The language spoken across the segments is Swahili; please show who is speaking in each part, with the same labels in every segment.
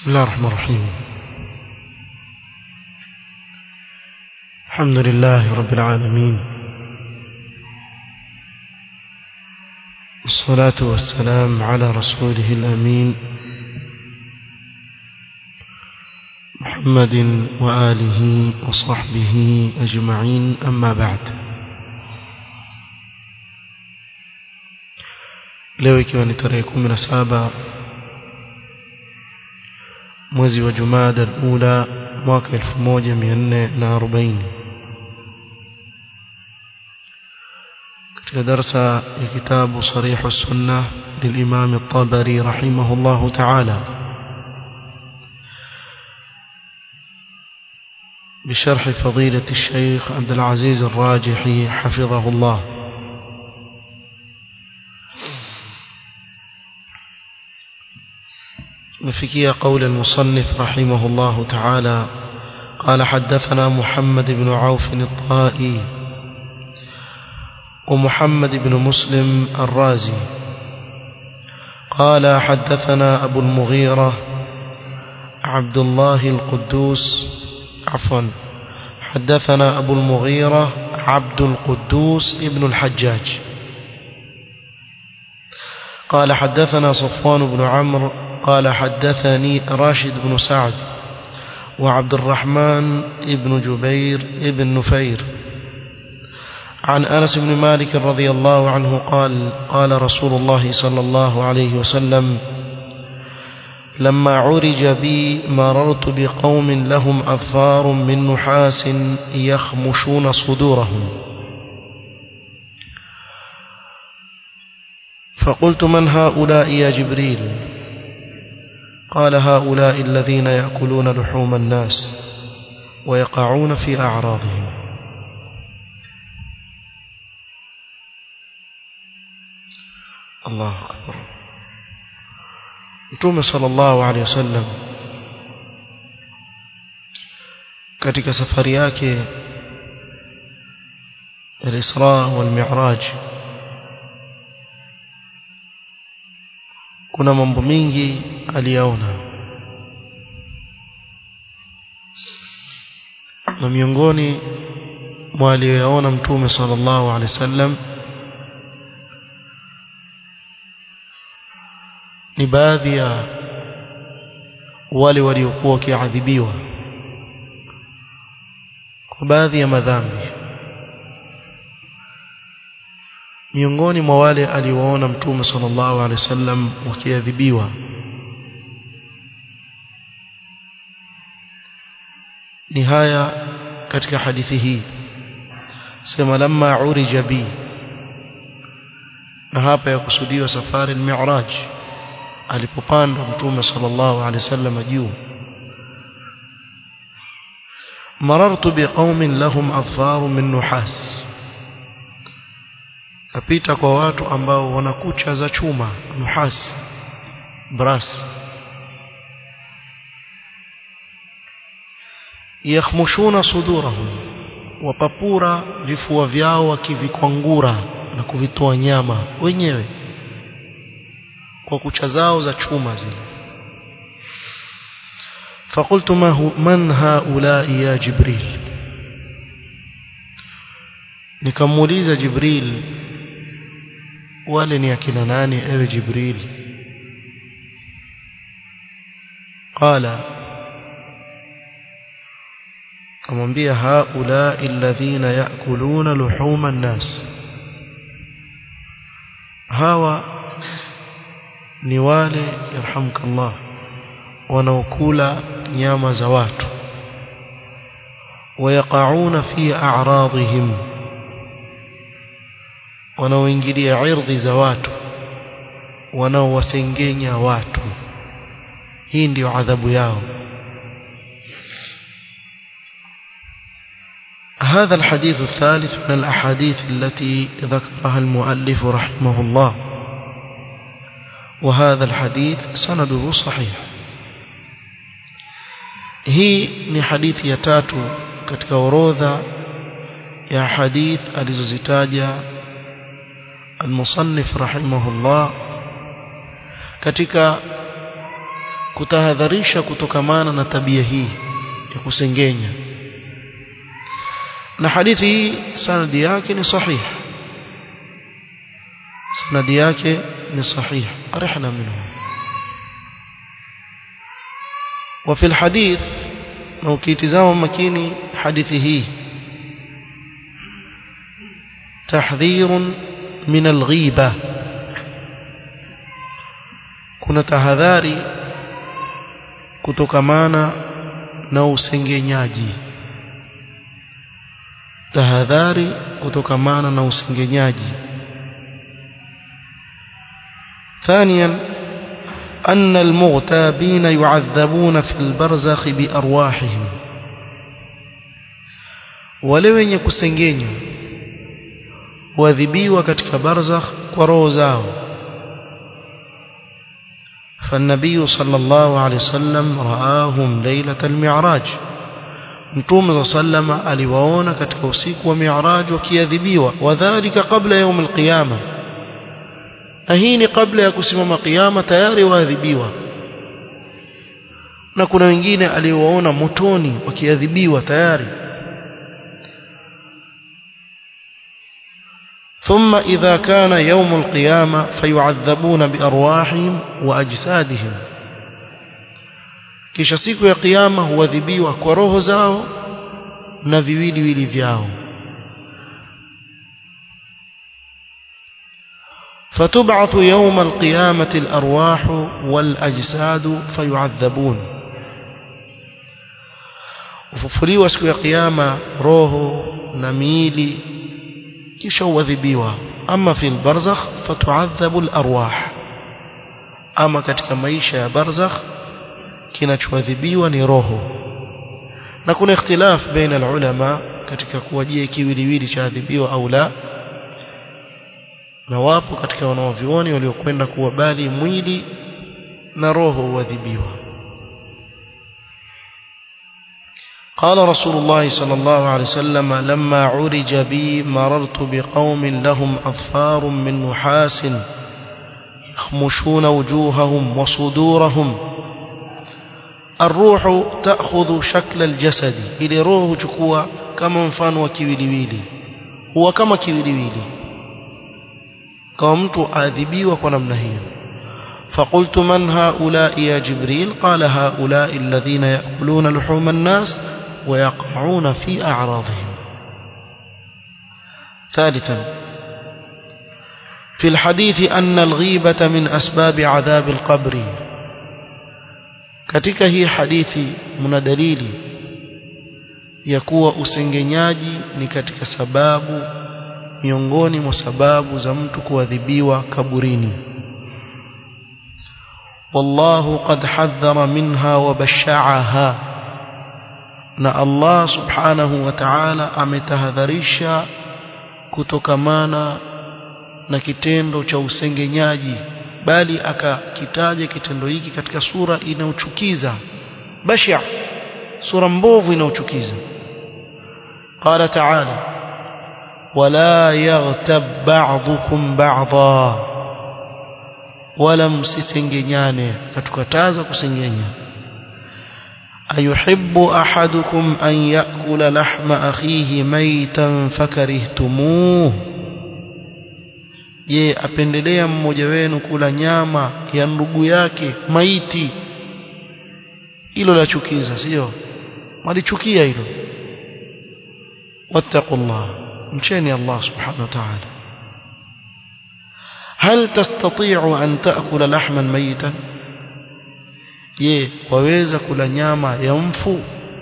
Speaker 1: بسم الله الرحمن الرحيم الحمد لله رب العالمين الصلاة والسلام على رسوله الأمين محمد وآله وصحبه أجمعين أما بعد leo ikiwa ni tarehe kumi na saba mwezi wa Jumada al-Ula mwaka 1440 katika darasa ya kitabu Sarih as-Sunnah للإمام الطبري رحمه الله تعالى بشرح فضيلة الشيخ عبد العزيز الراجحي حفظه الله نفكي قول المصنف رحمه الله تعالى قال حدثنا محمد بن عوف الطائي ومحمد بن مسلم الرازي قال حدثنا أبو المغيرة عبد الله القدوس عفوا حدثنا أبو المغيرة عبد القدوس ابن الحجاج قال حدثنا صفوان بن عمرو قال حدثني راشد بن سعد وعبد الرحمن بن جبير بن نفير عن أنس بن مالك رضي الله عنه قال قال رسول الله صلى الله عليه وسلم لما عرج بي مررت بقوم لهم أظفار من نحاس يخمشون صدورهم فقلت من هؤلاء يا جبريل قال هؤلاء الذين يأكلون لحوم الناس ويقعون في أعراضهم الله أكبر Mtume sallallahu alaihi wasallam katika safari yake al-Isra wal Mi'raj kuna mambo mingi aliyaona na miongoni mwa aliyoyaona Mtume sallallahu alaihi wasallam ni baadhi ya wale waliokuwa wakiadhibiwa kwa baadhi ya madhambi miongoni mwa wale aliwaona mtume sallallahu alaihi wasallam wakiadhibiwa ni haya katika hadithi hii sema lamma urija bi na hapa yakusudiwa safari al-mi'raj alipopanda mtume sallallahu alaihi wasallam juu marartu biqaumin lahum adfar min nuhas kapita kwa watu ambao wana kucha za chuma nuhas brass yakhmushuna sudurahum wapapura vifua vyao wakivikwangura na kuvitoa nyama wenyewe kwa kucha zao za chuma zile فقلت ما هو من هؤلاء يا جبريل nikamuuliza jibril wale ni akina nani ewe jibril qala kamwambia haula alladhina yakuluna luhuma an-nas hawa ni wale yarhamkallah wanaokula nyama za watu wayaqauna fi a'radihim wanaoingilia irdhi za watu wanaowasengenya watu hii ndiyo adhabu yao هذا الحديث الثالث من الأحاديث التي ذكرها المؤلف رحمه الله وهذا الحديث سنده صحيح hii ni hadithi ya tatu katika orodha ya hadith alizozitaja المصنف رحمه الله katika kutahadharisha kutokamana na tabia hii ya kusengenya na hadithi hii sanadi yake ni sahih sanadi yake ni sahih arihna minhu وفي الحديث لو كيتزام مكيني حديثه تحذير من الغيبة kuna tahadhari kutokamana na usengenyaji tahadhari kutokamana na usengenyaji ثانيا أن المغتابين يعذبون في البرزخ بأرواحهم wale wenye kusengenywa huadhibiwa katika barzakh kwa roho zao فالنبي صلى الله عليه وسلم رآهم ليلة المعراج متوم صلى الله عليه وسلم aliwaona katika usiku wa mi'raj wakiadhibiwa wadhālika qabla yawm al-qiyamah na hii ni kabla ya kusimama kiyama tayari waadhibiwa na kuna wengine aliowaona motoni wakiadhibiwa tayari ثم إذا كان يوم القيامة فيعذبون بأرواحهم وأجسادهم kisha siku ya kiyama huadhibiwa kwa roho zao na viwiliwili vyao فتبعث يوم القيامة الأرواح والأجساد فيعذبون وففليوا siku ya kiyama roho na miili kisha uadhibiwa ama fi albarzakh fatuadhabu alarwah ama katika maisha ya barzakh kinachoadhibiwa ni roho na kuna ikhtilaf baina alulama katika kuwajia kiwiliwili cha adhibiwa au la na wapo katika wanaovioni waliokwenda kuwa bali mwili na roho huadhibiwa قال رسول الله صلى الله عليه وسلم لما عرج بي مررت بقوم لهم أظفار من نحاس يخمشون وجوههم وصدورهم الروح تأخذ شكل الجسد إلى روح تكوى كما مفان وكيوليويلي هو كما كيوليويلي كما mtu adhibiwa kwa namna hiyo فقلت من هؤلاء يا جبريل قال هؤلاء الذين يأكلون لحوم الناس ويقعون في أعراضهم ثالثا في الحديث أن الغيبة من أسباب عذاب القبر katika hii hadithi mna dalili ya kuwa usengenyaji ni katika sababu miongoni mwa sababu za mtu kuadhibiwa kaburini والله قد حذر منها وبشعها na Allah subhanahu wa ta'ala ametahadharisha kutokamana na kitendo cha usengenyaji bali akakitaja kitendo hiki katika sura inayochukiza bashia sura mbovu inayochukiza qala ta'ala wala yaghtab ba'dhukum ba'dha wala msisengenyane katukataza kusengenya أيحب أحدكم أن يأكل لحم أخيه ميتا فكرهتموه je apendelea mmoja wenu kula nyama ya ndugu yake maiti hilo la chukiza sio malichukia hilo wattaqullah mcheni Allah subhanahu wa ta'ala hal tastati'u an ta'kula lahman mayitan je waweza kula nyama ya mfu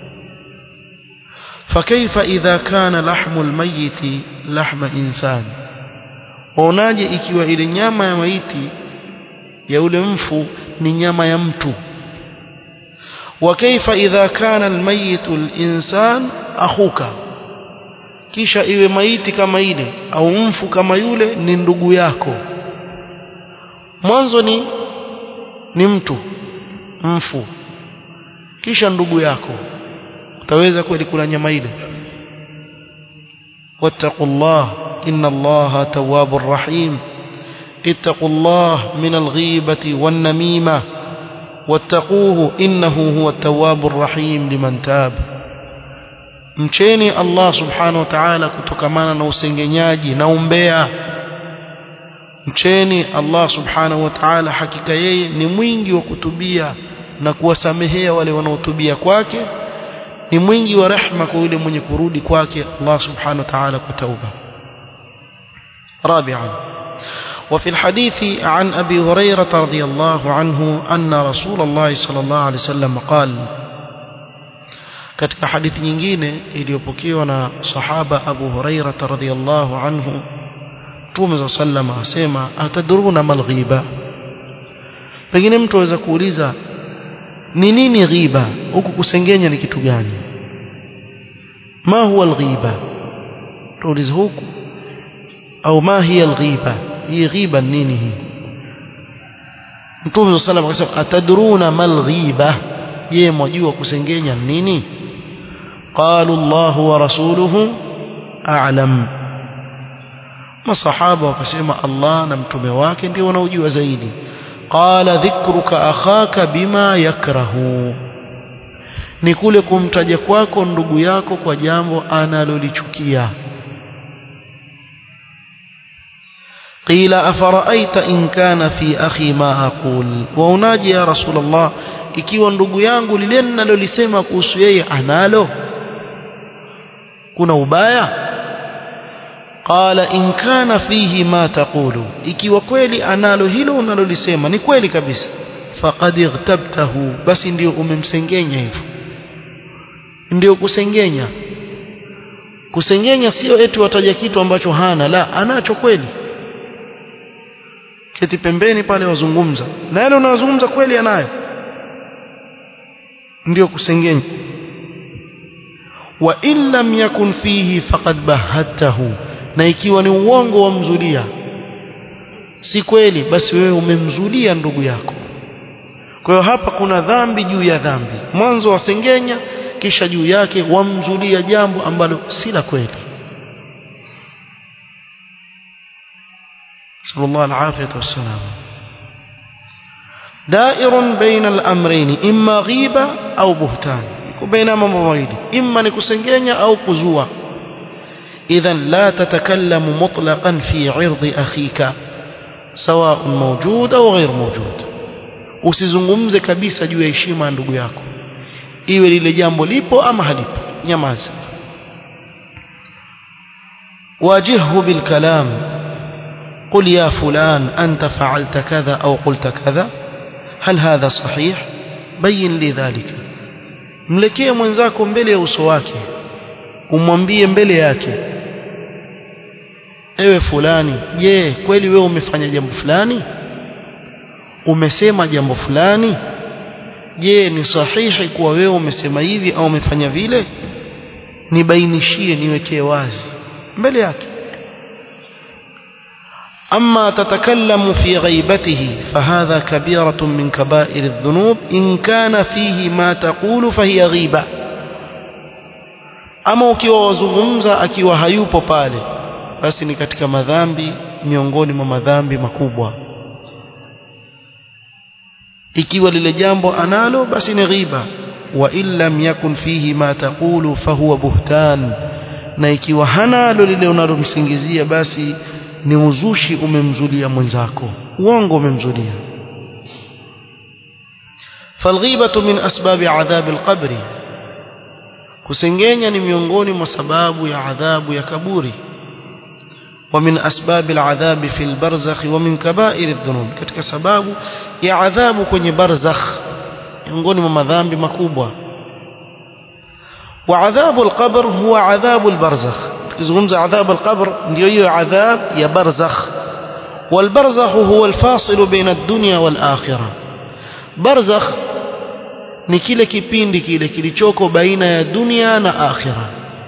Speaker 1: fakaifa idha kana lahmu almayiti lahma insan waonaje ikiwa ile nyama ya maiti ya ule mfu ni nyama ya mtu wa kaifa idha kana almayitu alinsan akhuka kisha iwe maiti kama ile au mfu kama yule ni ndugu yako mwanzo ni ni mtu mfu kisha ndugu yako utaweza kweli kula nyama ile wattaqullah inna allaha tawwabur rahim ittaqullah min alghibati wan namima wattaquhu innahu huwa at-tawwabur rahim liman tab mcheni Allah subhanahu wa ta'ala kutokamana na usengenyaji na umbea mcheni Allah subhanahu wa ta'ala hakika yeye ni mwingi wa kutubia na kuwasamehea wale wanaotubia kwake ni mwingi wa rehma kwa yule mwenye kurudi kwake Allah subhanahu wa ta'ala kwa tauba رابعا وفي الحديث عن أبي هريرة رضي الله عنه أن رسول الله صلى الله عليه وسلم قال katika hadithi nyingine iliyopokewa na sahaba Abu Hurairah radhiyallahu anhu Mtume za sallama asema atadruna mal ghiba pengine mtu aweza kuuliza ni nini ghiba huku kusengenya ni kitu gani ma huwa alghiba tuulize huku au ma hiya alghiba hii ghiba nini hii Mtume صلى الله عليه وسلم atadruna mal ghiba je mwajua kusengenya nini qalu Allah wa rasuluhu a'lam masahaba wakasema Allah na mtume wake ndio wanaojua zaidi qala dhikruka akhaka bima yakrahu ni kule kumtaja kwako ndugu yako kwa jambo analolichukia qila afaraaita in kana fi akhi ma aqul waonaje ya rasulullah ikiwa ndugu yangu lile ninalolisema kuhusu yeye analo kuna ubaya qala in kana fihi ma taqulu ikiwa kweli analo hilo unalolisema ni kweli kabisa faqad ightabtahu basi ndio umemsengenya hivyo ndio kusengenya kusengenya sio eti wataja kitu ambacho hana la anacho kweli keti pembeni pale wazungumza na yale unayozungumza kweli anayo ndio kusengenya wa in lam yakun fihi faqad bahatahu na ikiwa ni uongo wamzulia si kweli basi wewe umemzulia ndugu yako kwa hiyo hapa kuna dhambi juu ya dhambi mwanzo wasengenya kisha juu yake wamzulia jambo ambalo si la kweli sallallahu alafiyatu wassalam دائر بين الأمرين إما غيبة أو بهتان بين mambo mawili imma ni kusengenya au kuzua إذا لا تتكلم مطلقا في عرض أخيك سواء موجود أو غير موجود usizungumze kabisa juu ya heshima ya ndugu yako iwe lile jambo lipo ama halipo nyamaza wajihhu bilkalam قل يا فلان أنت فعلت كذا أو قلت كذا هل هذا صحيح بين لي ذلك mlekee mwenzako mbele ya uso wake umwambie mbele yake ewe fulani je kweli wewe umefanya jambo fulani umesema jambo fulani je ni sahihi kuwa wewe umesema hivi au umefanya vile nibainishie niwekee wazi mbele yake أما تتكلم في غيبته فهذا كبيرة من كبائر الذنوب إن كان فيه ما تقول فهي غيبة ama ukiwa wazungumza akiwa hayupo pale basi ni katika madhambi miongoni mwa madhambi makubwa ikiwa lile jambo analo basi ni ghiba wa in lam yakun fihi ma taqulu fahuwa buhtan na ikiwa hanalo lile unalomsingizia basi ni uzushi umemzulia mwenzako uongo umemzulia falghibatu min asbabi adhabi alqabri kusengenya ni miongoni mwa sababu ya adhabu ya kaburi ومن أسباب العذاب في البرزخ ومن كبائر الذنوب katika sababu ya adhabu kwenye barzakh miongoni mwa madhambi makubwa وعذاب القبر هو عذاب البرزخ tukizungumza adhabu alqabr ndio hiyo adhab ya barzakh والبرزخ هو الفاصل بين الدنيا والآخرة برزخ ni kile kipindi kile kilichoko baina ya dunia na akhira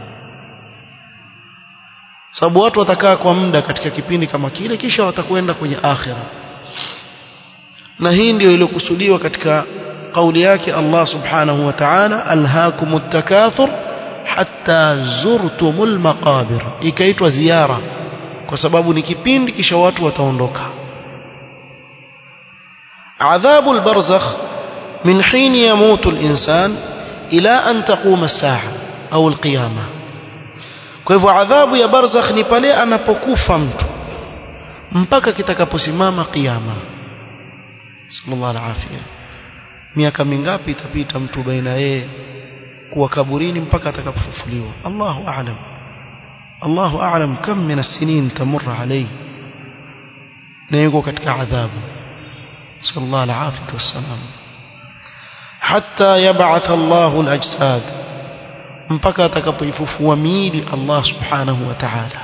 Speaker 1: sababu watu watakaa kwa muda katika kipindi kama kile kisha watakwenda kwenye akhira na hii ndio iliyokusudiwa katika kauli yake Allah subhanahu wa ta'ala alhaakumut takathur hatta zurtumul maqabir ikaitwa ziara kwa sababu ni kipindi kisha watu wataondoka adhabu albarzakh min hini yamutu al-insan ila an taquma as-sa'a au al-qiyama kwa hivyo adhabu ya barzakh ni pale anapokufa mtu mpaka kitakaposimama kiyama sallallahu alaihi miaka mingapi itapita mtu baina yeye kuwa kaburini mpaka atakapofufuliwa Allahu a'lam Allahu a'lam kam min as-sinin tamur alayhi na yuko katika adhabu sallallahu alaihi wasallam hatta yab'ath Allahu al-ajsad mpaka atakapoifufua miili Allah subhanahu wa ta'ala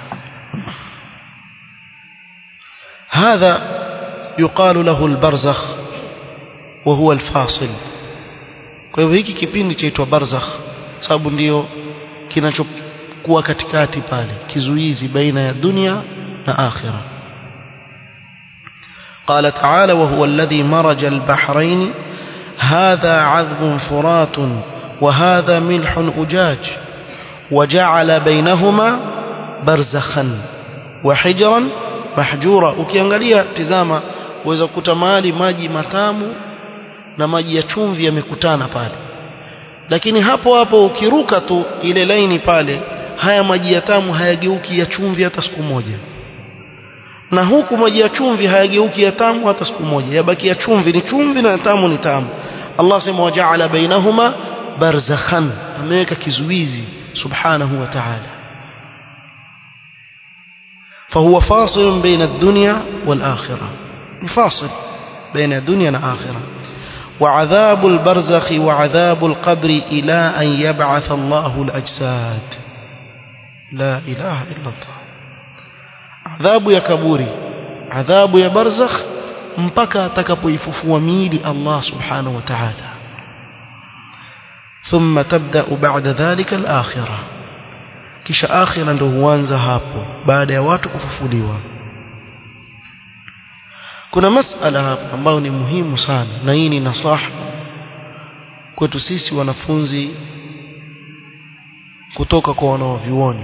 Speaker 1: هذا يقال له البرزخ وهو الفاصل kwa hivyo hiki kipindi chaitwa barzakh sababu ndio kinachokuwa katikati pale kizuizi baina ya dunia na akhira قال تعالى وهو الذي مرج البحرين هذا عذب فرات وهذا ملح أجاج وجعل بينهما برزخا وحجرا mahjura ukiangalia tizama uweza kukuta mahali maji matamu na maji ya chumvi yamekutana pale lakini hapo hapo ukiruka tu ile laini pale haya maji ya tamu hayageuki ya chumvi hata siku moja na huku maji ya chumvi hayageuki ya tamu hata siku moja yabaki ya chumvi ni chumvi na tamu ni tamu Allah sema wajaala bainahuma barzakhan ameweka kizuizi subhanahu wa ta'ala فهو فاصل بين الدنيا والآخرة فاصل بين الدنيا والآخرة وعذاب البرزخ وعذاب القبر إلى أن يبعث الله الأجساد لا إله إلا الله عذاب يا كبوري عذاب يا برزخ mpaka atakapoifufua miili Allah subhanahu wa ta'ala thumma tabda'u ba'da dhalika al-akhirah kisha akhira ndo huanza hapo baada ya watu kufufuliwa kuna masala hapa ambayo ni muhimu sana na hii ni nasaha kwetu sisi wanafunzi kutoka kwa wanaovyuoni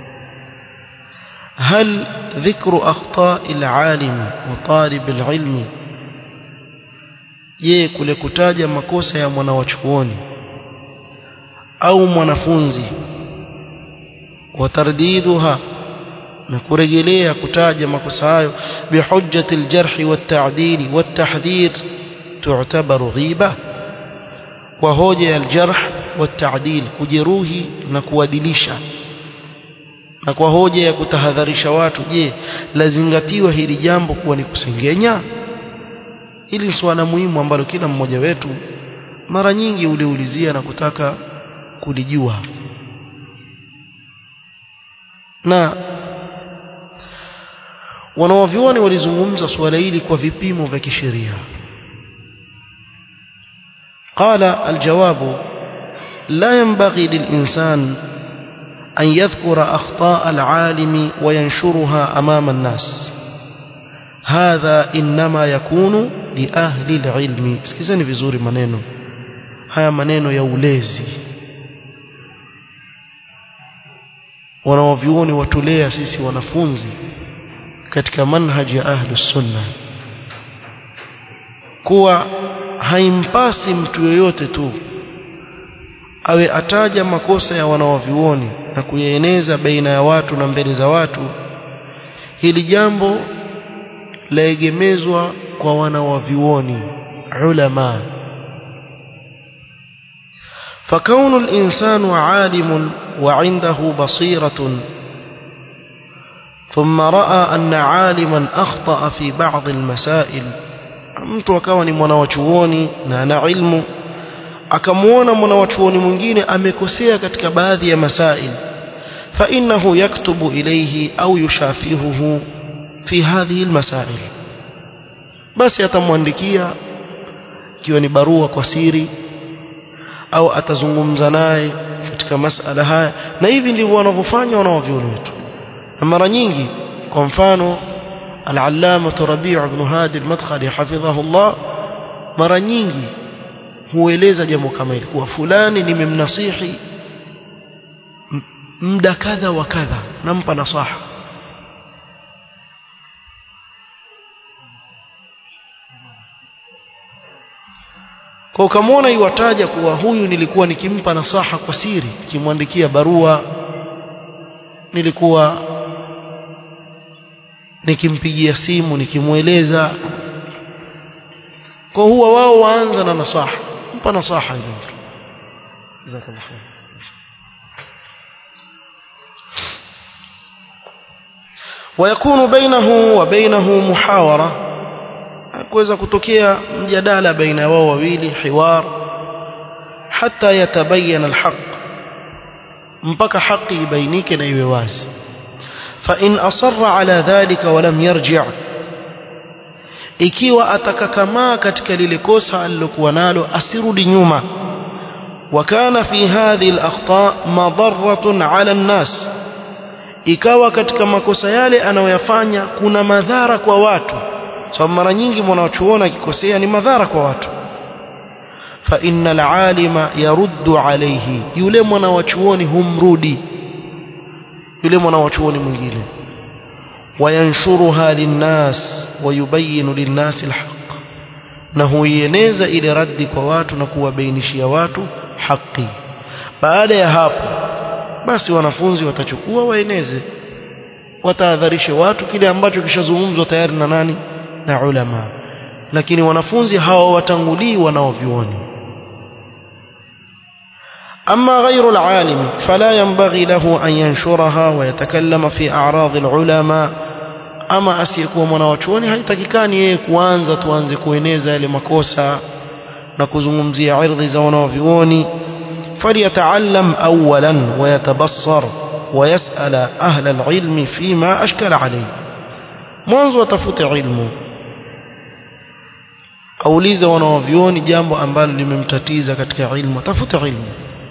Speaker 1: هل ذكر أخطاء العالم وطالب العلم je kule kutaja makosa ya mwanawachuoni au mwanafunzi وترديدها نكرجليها كتاجة مكسايو بحجة الجرح والتعديل والتحذير تعتبر غيبة وهوجة الجرح والتعديل kujeruhi na kuadilisha na kwa hoja ya kutahadharisha watu je lazingatiwa hili jambo kuwa ni kusengenya hili ni swala muhimu ambalo kila mmoja wetu mara nyingi uliulizia na kutaka kulijua na wanawavyuoni walizungumza suala hili kwa vipimo vya kisheria قال الجواب لا ينبغي للإنسان أن يذكر أخطاء العالم وينشرها أمام الناس هذا إنما يكون لأهل العلم سكزني vizuri maneno haya maneno ya ulezi wanaovyuoni watulea sisi wanafunzi katika manhaji ya ahlus sunna kuwa haimpasi mtu yoyote tu awe ataja makosa ya wanaovyuoni na kuyaeneza baina ya watu na mbele za watu hili jambo laegemezwa kwa wanawavyuoni ulama فكون الإنسان عالم وعنده بصيرة ثم رأى أن عالما أخطأ في بعض المسائل mtu akawa ni mwanawachuoni na ana ilmu akamwona mwanawachuoni mwingine amekosea katika baadhi ya masail فإنه يكتب إليه أو يشافهه في هذه المسائل basi atamwandikia ikiwa ni barua kwa siri au atazungumza naye katika masala haya na hivi ndivyo wanavyofanya wanaovyuoni wetu na mara nyingi kwa mfano al-allama Rabi' ibn Hadi al-Madkhali hafidhahullah mara nyingi hueleza jambo kama hili kuwa fulani nimemnasihi muda kadha wa kadha nampa nasaha kwa ukamwona iwataja kuwa huyu nilikuwa nikimpa nasaha kwa siri nikimwandikia barua nilikuwa nikimpigia simu nikimweleza kwa huwa wao waanza na nasaha mpa nasaha ile mtu jazakallahu khair ويكون بينه وبينه محاورة kuweza kutokea mjadala baina wao wawili hiwar hata yatabayana alhaq mpaka haki ibainike na iwe wazi fa in asarra ala dhalika wa lam yarji' ikiwa atakakamaa katika lile kosa alilokuwa nalo asirudi nyuma وكان في هذه الأخطاء مضرة على الناس ikawa katika makosa yale anayoyafanya kuna madhara kwa watu sababu mara nyingi mwanachuona akikosea ni madhara kwa watu fa innal alima yaruddu alayhi yule mwanachuoni humrudi yule mwanachuoni mwingine wayanshuruha linnas wayubayinu linnas alhaq na huieneza ile raddi kwa watu na kuwabainishia watu haki baada ya hapo basi wanafunzi watachukua waeneze watahadharishe watu kile ambacho kishazungumzwa tayari na nani na ulama lakini wanafunzi hawa watangulii wanaovioni أما غير العالم فلا ينبغي له أن ينشرها ويتكلم في أعراض العلماء أما أسيكوا مناوچوني haitakikani yeye kuanza tuanze kueneza yale makosa na kuzungumzia ardhi za wanaovioni فليتعلم أولا ويتبصر ويسأل أهل العلم فيما أشكل عليه mwanzo atafute ilmu aulize wanaovyoni jambo ambalo limemtatiza katika ilmu atafute ilmu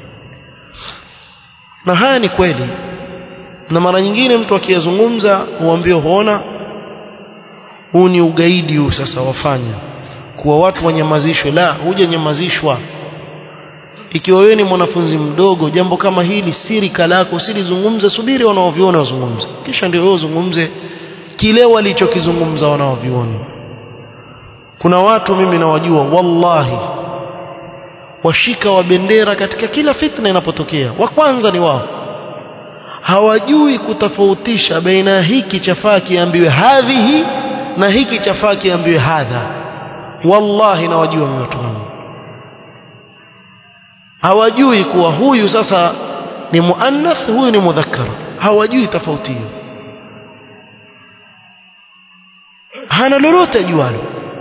Speaker 1: na haya ni kweli na mara nyingine mtu akiyazungumza huambiwa huona huu ni ugaidi huu sasa wafanya kuwa watu wanyamazishwe la hujanyamazishwa ikiwa wewe ni mwanafunzi mdogo jambo kama hili siri kalako usilizungumze subiri wanaoviona wazungumze kisha ndio wewe uzungumze kile walichokizungumza wanaoviona kuna watu mimi nawajua wallahi washika wa bendera katika kila fitna inapotokea wa kwanza ni wao hawajui kutofautisha baina hiki chafaa kiambiwe hadhihi na hiki chafaa kiambiwe hadha wallahi nawajua mimi watu wangu hawajui kuwa huyu sasa ni muannath huyu ni mudhakkar hawajui tofauti hiyo hana lolote ajualo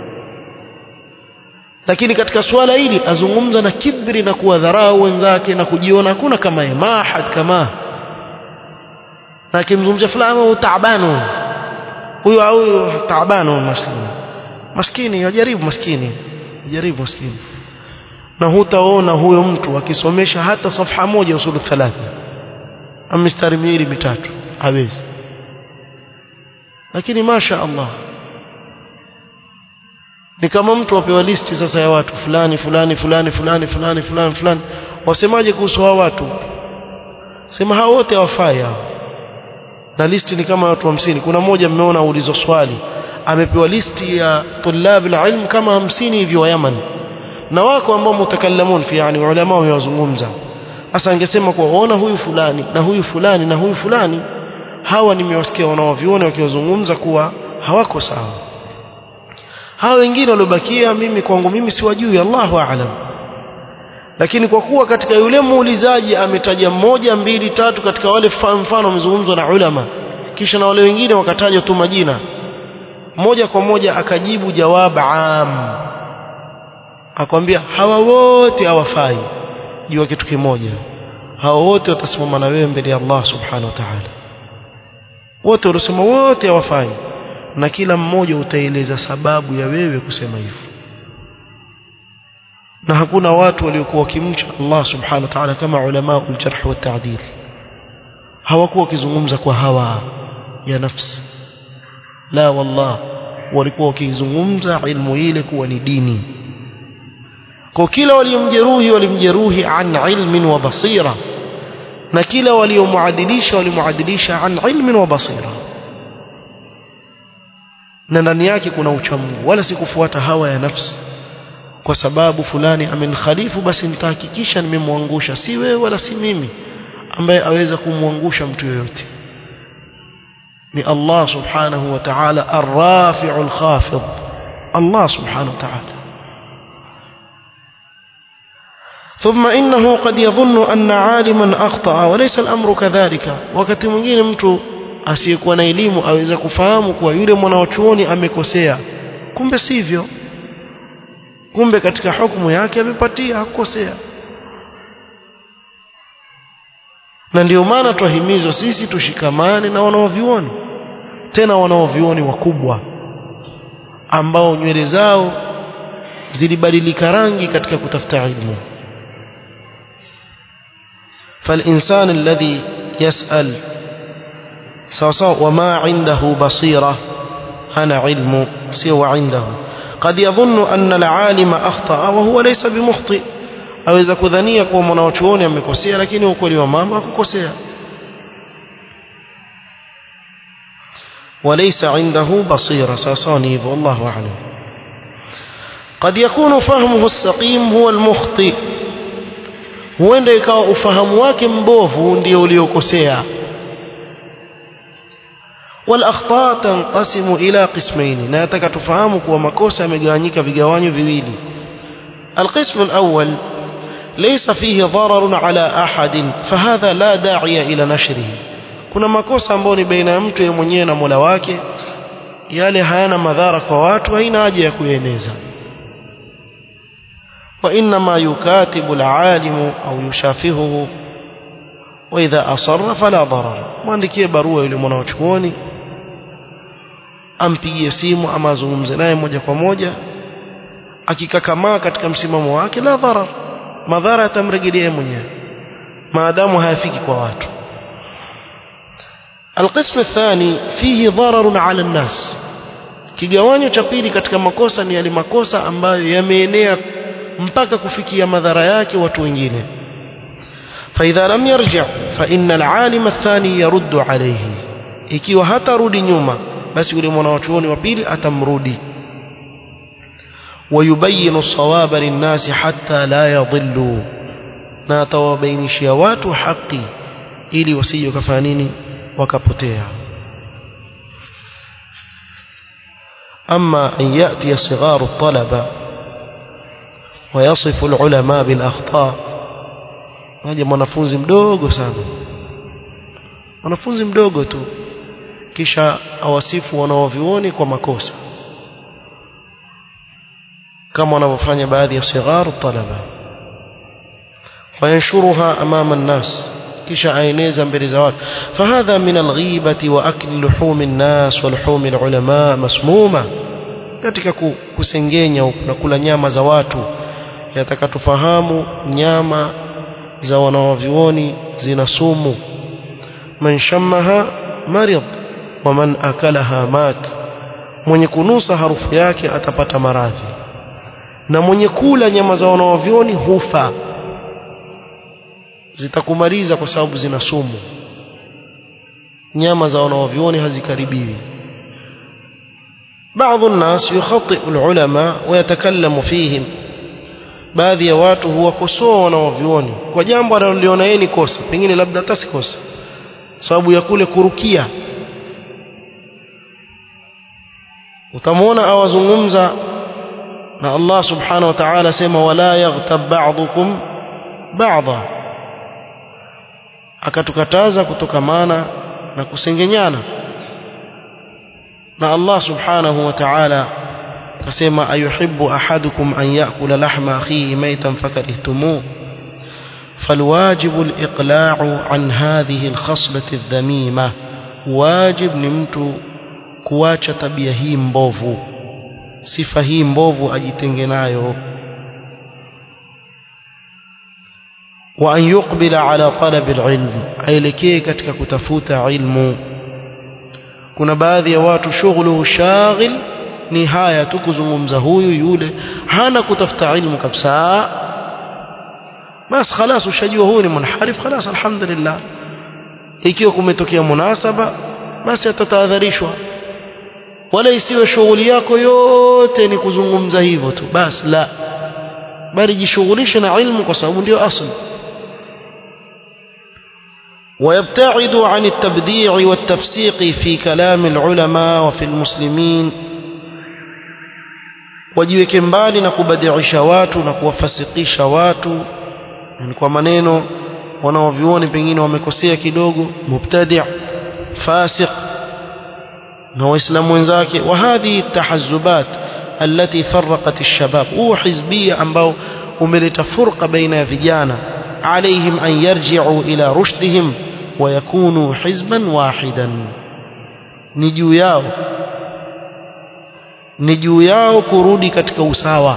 Speaker 1: lakini katika swala hili azungumza na kibri na kuwadharau wenzake na kujiona hakuna kama yeye mahad kama na akimzungumzia fulani taabanu huyu huyu taabanu maskini maskini yajaribu maskini yajaribu maskini na hutaona huyo mtu akisomesha hata safha moja usulu thalatha amistari miwili mitatu hawezi lakini masha Allah ni kama mtu apewa listi sasa ya watu fulani fulani fulani fulani fulani fulani fulani wasemaje kuhusu hao watu sema hao wote hawafai hao na listi ni kama watu hamsini kuna mmoja mmeona ulizo swali amepewa listi ya tulab ilm kama hamsini hivyo wa Yaman na wako ambao mutakallamun fi yani ulama wamewazungumza sasa angesema kwa ona huyu fulani na huyu fulani na huyu fulani hawa nimewasikia wanaoviona wakiwazungumza kuwa hawako sawa hawa wengine waliobakia mimi kwangu mimi siwajui Allahu aalam lakini kwa kuwa katika yule muulizaji ametaja moja mbili tatu katika wale mfano wamezungumzwa na ulama kisha na wale wengine wakataja tu majina moja kwa moja akajibu jawab am akwambia hawa wote hawafai jua kitu kimoja hawa wote watasimama na wewe mbele ya Allah subhanahu wa ta'ala wote waliosema wote hawafai na kila mmoja utaeleza sababu ya wewe kusema hivyo na hakuna watu waliokuwa wakimcha Allah subhanahu wa ta'ala kama ulama uljarh wa ta'dil hawakuwa wakizungumza kwa hawa ya nafsi la wallah walikuwa wakizungumza ilmu ile kuwa ni dini kwa kila waliomjeruhi walimjeruhi an ilmin wa basira na kila waliomuadilisha walimuadilisha an ilmin wa basira na ndani yake kuna uchamungu wala si kufuata hawa ya nafsi kwa sababu fulani amenkhalifu basi nitahakikisha nimemwangusha si wewe wala si mimi ambaye aweza kumwangusha mtu yoyote ni Allah subhanahu wa ta'ala ar-rafi'u al-khafid Allah subhanahu wa ta'ala ثم إنه قد يظن أن عالما أخطأ وليس الأمر كذلك wakati mwingine mtu asiyekuwa na elimu aweza kufahamu kuwa yule mwanachuoni amekosea kumbe sivyo kumbe katika hukumu yake amepatia hakukosea na ndio maana twahimizwa sisi tushikamane na wanaovioni tena wanaovioni wakubwa ambao nywele zao zilibadilika rangi katika kutafuta ilmu فالإنسان الذي يسأل سواء وما عنده بصيرة أنا علم سوى عنده قد يظن أن العالم أخطأ وهو ليس بمخطئ aweza kudhania kuwa mwanachuoni amekosea lakini ukweli wa mama hakukosea وليس عنده بصيرة ساسانيف والله أعلم قد يكون فهمه السقيم هو المخطئ huenda ikawa ufahamu wake mbovu ndio uliokosea والاخطاء تنقسم الى قسمين na nataka tufahamu kuwa makosa yamegawanyika vigawanyo viwili القسم الأول ليس فيه ضرر على أحد فهذا لا داعي إلى نشره kuna makosa ambayo ni baina ya mtu yeye mwenyewe na Mola wake yale hayana madhara kwa watu haina haja ya kueneza وإنما يكاتب العالم أو يشافهه وإذا أصر فلا ضرر مwandikie barua yule mwanachuoni ampigie simu ama azungumze naye moja kwa moja akikakamaa katika msimamo wake la dharar madhara yatamrejelea mwenyewe maadamu hayafiki kwa watu القسم الثاني فيه ضرر على الناس kigawanyo cha pili katika makosa ni yale makosa ambayo yameenea mpaka kufikia madhara yake watu wengine فإذا لم يرجع فإن العالم الثاني يرد عليه ikiwa hatarudi nyuma basi yule mwanachuoni wa pili atamrudi ويبين الصواب للناس حتى لا يضلوا na atawabainishia watu haki ili wasije kufanya nini wakapotea أما أن يأتي صغار الطلبة ويصف العلماء بالأخطاء waje mwanafunzi mdogo sana mwanafunzi mdogo tu kisha awasifu wanaovioni kwa makosa kama wanavyofanya baadhi ya sigharu talaba fayanshuruha amama nnas kisha aeneza mbele za watu fahadha min alghibati wa akli luhumi nnas wa luhumi alulama masmuma katika kusengenya na kula nyama za watu yataka tufahamu nyama za wanawavyuoni zina sumu man shammaha marid wa man akalaha mat mwenye kunusa harufu yake atapata maradhi na mwenye kula nyama za wanawavyuoni hufa zitakumaliza kwa sababu zina sumu nyama za wanawavyuoni hazikaribiwi بعض الناس يخطئ العلماء ويتكلم فيهم baadhi ya watu huwakosoa wanaovioni kwa jambo analoliona yeye ni kosa pengine labda hata si kosa sababu ya kule kurukia utamwona awazungumza na Allah subhanahu wa ta'ala sema wala yaghtab ba'dukum ba'dha akatukataza kutokamana na kusengenyana na Allah subhanahu wa ta'ala akasema ayuhibbu ahadukum an ya'kula lahma akhihi maytan fakarihtumuh فالواجب الإقلاع عن هذه الخصلة الذميمة واجب نمت كواcha tabia hii mbovu sifa hii mbovu ajitenge nayo wa an yuqbila ala talab alilm aelekee katika kutafuta ilmu kuna baadhi ya watu shughuluhu shaghil ni haya tu kuzungumza huyu yule hana kutafuta ilmu kabisa bas خلاص ushajua huyu ni munharif خلاص alhamdulillah ikiwa kumetokea munasaba basi atatahadharishwa wala isiwe shughuli yako yote ni kuzungumza hivyo tu basi la bali jishughulishe na ilmu kwa sababu ndio asli ويبتعد عن التبديع والتفسيق في كلام العلماء وفي المسلمين wajiweke mbali na kubadilisha watu na kuwafasikisha watu ni kwa maneno wanaovioni pengine wamekosea kidogo mubtadi' fasiq na waislamu wenzake wa hadhi tahazzubat التي فرقت الشباب هو حزبية ambao umeleta furqa baina ya vijana عليهم أن يرجعوا إلى رشدهم ويكونوا حزبا واحدا نجو yao ni juu yao kurudi katika usawa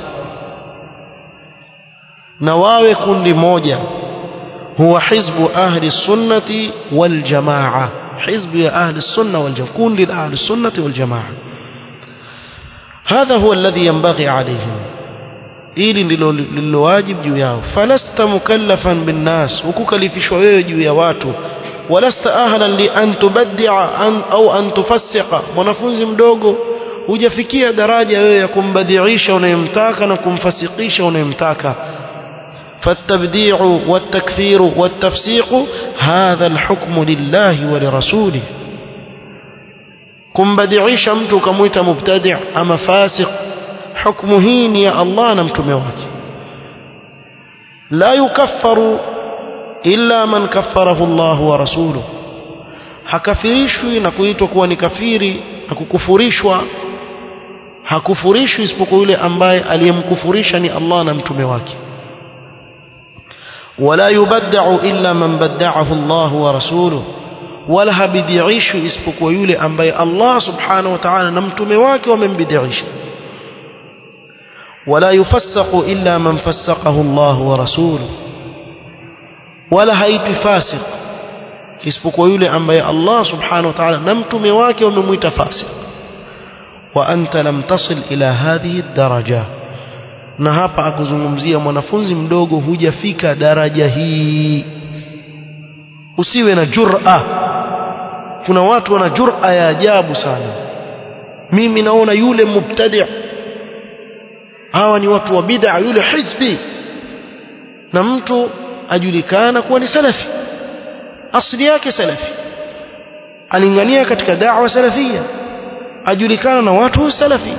Speaker 1: na wawe kundi moja huwa hizbu ahli sunnati wal jamaa hizbu ya ahli sunna wal jamaa kundi la ahli sunnati wal jamaa هذا هو الذي ينبغي عليهم ili ndilo lilowajib juu yao falasta mukallafan binnas hukukalifishwa wewe juu ya watu walasta ahlan li an tubaddia an au an tufassiqa mwanafunzi mdogo hujafikia daraja wewe ya kumbadiisha unayemtaka na kumfasikisha unayemtaka فالتبديع والتكفير والتفسيق هذا الحكم لله ولرسوله kumbadiisha mtu ukamwita mubtadi' ama fasiq hukumu hii ni ya Allah na mtume wake la yukaffaru illa man kaffarahu Allah wa rasuluhu hakafirishwi na kuitwa kuwa ni kafiri na kukufurishwa hakufurishwi isipokuwa yule ambaye aliyemkufurisha ni Allah na mtume wake wala yubadda'u illa man badda'ahu Allah wa rasuluhu wala habidiishwi isipokuwa yule ambaye Allah subhanahu wa ta'ala na mtume wake wamembidiisha ولا يفسق إلا من فسقه الله ورسوله ولا هيت فاسق isipokuwa yule ambaye Allah subhanahu wa ta'ala na mtume wake wamemwita fasik wa anta lam tasil ila hadhihi daraja na hapa akuzungumzia mwanafunzi mdogo hujafika daraja hii usiwe na jur'a kuna watu wana jur'a ya ajabu sana mimi naona yule mubtadi' hawa ni watu wa bid'a yule hizbi na mtu ajulikana kuwa ni salafi asili yake salafi alingania katika da'wa salafia ajulikana na watu salafi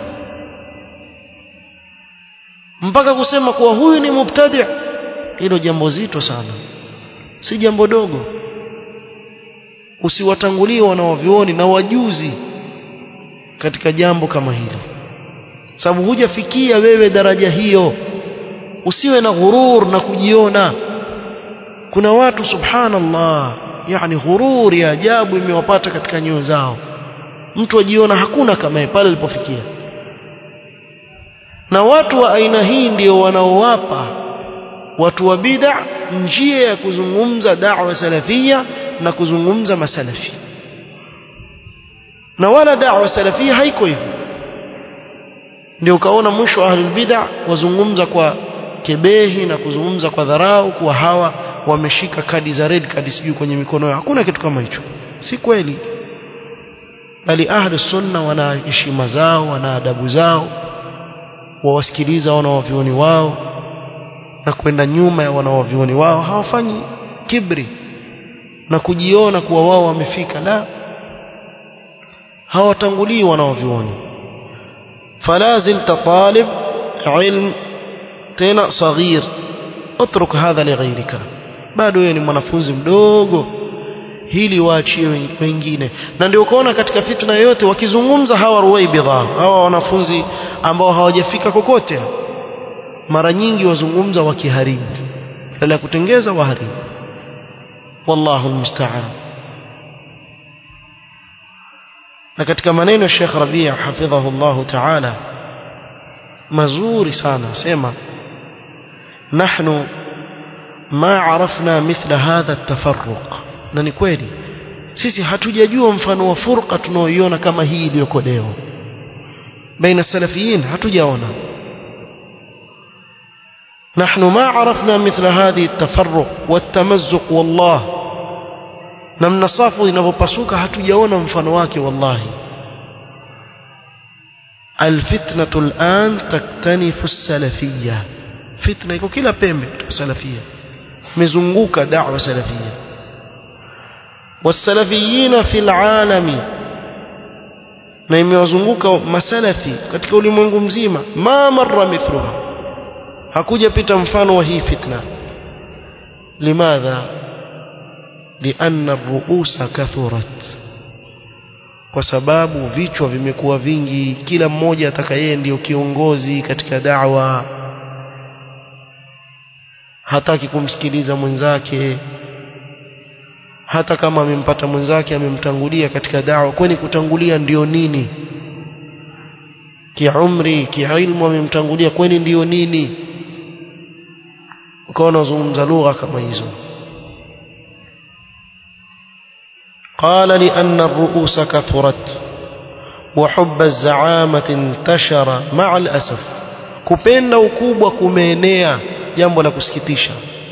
Speaker 1: mpaka kusema kuwa huyu ni mubtadi hilo jambo zito sana si jambo dogo usiwatangulie wanaovioni na wajuzi katika jambo kama hili sababu hujafikia wewe daraja hiyo usiwe na ghurur na kujiona kuna watu subhanallah yani ghurur ya ajabu imewapata katika nyoyo zao mtu ajiona hakuna kama yeye pale alipofikia na watu wa aina hii ndio wanaowapa watu wa bid'a njia ya kuzungumza da'wa salafia na kuzungumza masalafi na wala da'wa salafia haiko hivyo ndio ukaona mwisho wa ahlul bid'a wazungumza kwa kebehi na kuzungumza kwa dharau kuwa hawa wameshika kadi za red kadi sijui kwenye mikono yao hakuna kitu kama hicho si kweli bali ahlus sunna wana heshima zao wana adabu zao wawasikiliza wanawavioni wao na kwenda nyuma ya wanawavioni wao hawafanyi kibri na kujiona kuwa wao wamefika la hawatangulii wanawavioni فلا زلت طالب علم tena صغير اترك هذا لغيرك bado wewe ni mwanafunzi mdogo hili waachie wengine na ndio ukaona katika fitna yote wakizungumza hawa ruwaibidha hawa wanafunzi ambao hawajafika kokote mara nyingi wazungumza wakiharibu badala ya kutengeza waharibu wallahu almusta'an na katika maneno ya Sheikh Rabia hafidhahu Allah ta'ala mazuri sana sema nahnu ma arafna mithla hadha at-tafarruq na ni kweli sisi hatujajua mfano wa furqa tunaoiona kama hii iliyoko leo baina salafiyin hatujaona نحن ما عرفنا مثل هذه التفرق والتمزق والله namna safu inavyopasuka hatujaona mfano wake wallahi الفتنة الآن تكتنف السلفية fitna iko kila pembe katika salafia mezunguka da'wa salafia wasalafiyina fil alami na imewazunguka masalafi katika ulimwengu mzima ma marra mithluha hakuja pita mfano wa hii fitna limadha lianna ar-ru'usa kathurat kwa sababu vichwa vimekuwa vingi kila mmoja atakayeye ndiyo kiongozi katika da'wa hataki kumsikiliza mwenzake hata kama amempata mwenzake amemtangulia katika da'wa kwani kutangulia ndiyo nini kiumri kiilmu amemtangulia kwani ndiyo nini ukawa unazungumza lugha kama hizo قال لأن الرؤوس كثرت وحب الزعامة انتشر مع الأسف kupenda ukubwa kumeenea jambo la kusikitisha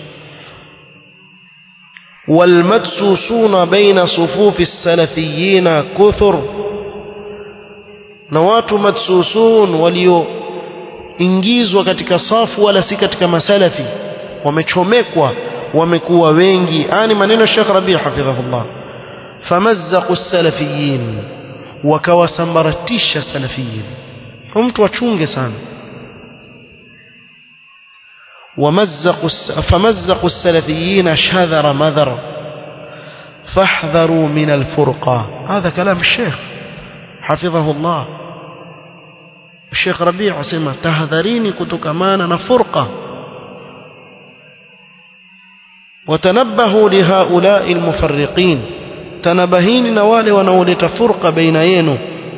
Speaker 1: والمدسوسون بين صفوف السلفيين كثر na watu madsusun walioingizwa katika safu wala si katika masalafi wamechomekwa wamekuwa wengi ani maneno Sheikh Rabi hafidhahullah famazzaqu as-salafiyin wakawasambaratisha salafiyin kwa mtu achunge sana ومزقوا فمزقوا السلفيين شذر مذر فاحذروا من الفرقة هذا كلام الشيخ حفظه الله الشيخ ربيع سمع تهذريني كتكمانا فرقة وتنبهوا لهؤلاء المفرقين تنبهين نوال ونولت فرقة بين ينو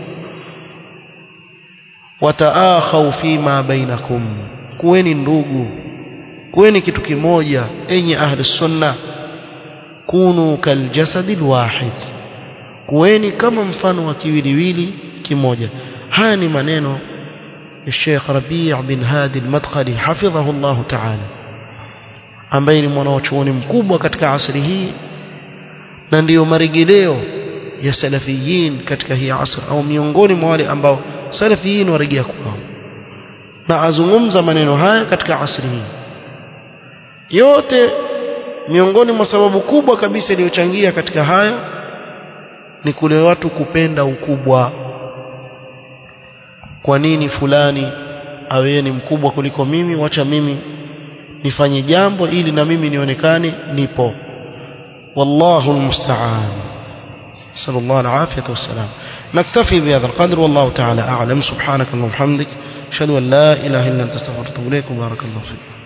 Speaker 1: وتآخوا فيما بينكم كوين ndugu kuweni kitu kimoja enyi ahli sunna kunu kaljasadi alwahid kuweni kama mfano wa kiwiliwili kimoja haya ni maneno ya Sheikh Rabi' bin Hadi al-Madkhali hafidhahu Allah ta'ala ambaye ni mwanachuoni mkubwa katika asri hii na ndiyo marejeleo ya salafiyin katika hii asr au miongoni mwa wale ambao salafiyin warejea kwao na azungumza maneno haya katika asri hii yote miongoni mwa sababu kubwa kabisa iliyochangia katika haya ni kule watu kupenda ukubwa kwa nini fulani awe ni mkubwa kuliko mimi wacha mimi nifanye jambo ili na mimi nionekane nipo wallahu almusta'an صلى الله العافية والسلام نكتفي بهذا القدر والله تعالى أعلم سبحانك اللهم وبحمدك أشهد أن لا إله إلا أنت استغفرك وأتوب إليك وبارك الله فيك